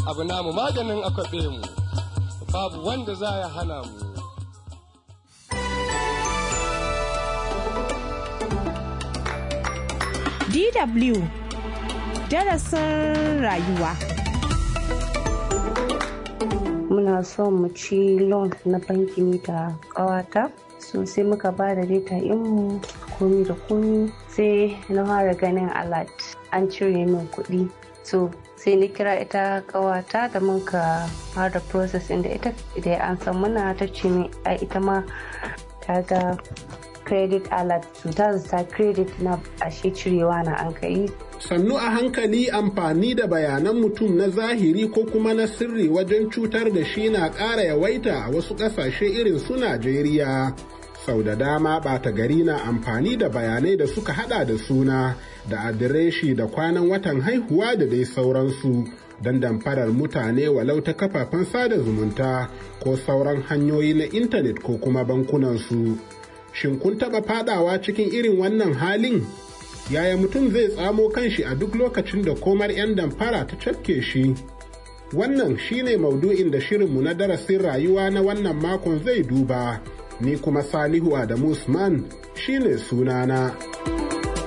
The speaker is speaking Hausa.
abu namu maganin akwabe mu babu wanda za ya hana mu DW darasin rayuwa. Muna son mu ci loan na banki da ƙawata so sai muka ba da data mu komi da komi sai na fara ganin alert an cire min kuɗi so sai na kira ita ƙawata da muka fara process da ita da an san muna ta ce min ita ma ta ga credit alert su ta zata credit na ashe cirewa na an kai sannu a hankali amfani da bayanan mutum na zahiri ko kuma na sirri wajen cutar da shi na ƙara yawaita a wasu ƙasashe irin su Najeriya. Sau da dama ɓata gari na amfani da bayanai da suka hada da suna da adireshi da kwanan watan haihuwa da dai sauransu don damfarar mutane walau ta kafafen sada zumunta ko sauran hanyoyi na intanet ko kuma bankunansu. Shin kun taɓa fadawa cikin irin wannan halin? yaya mutum zai tsamo kanshi a duk lokacin da komar 'yan damfara ta cafke shi wannan shine maudu'in da shirinmu na darasin rayuwa na wannan makon zai duba ni kuma salihu adamu usman shine sunana.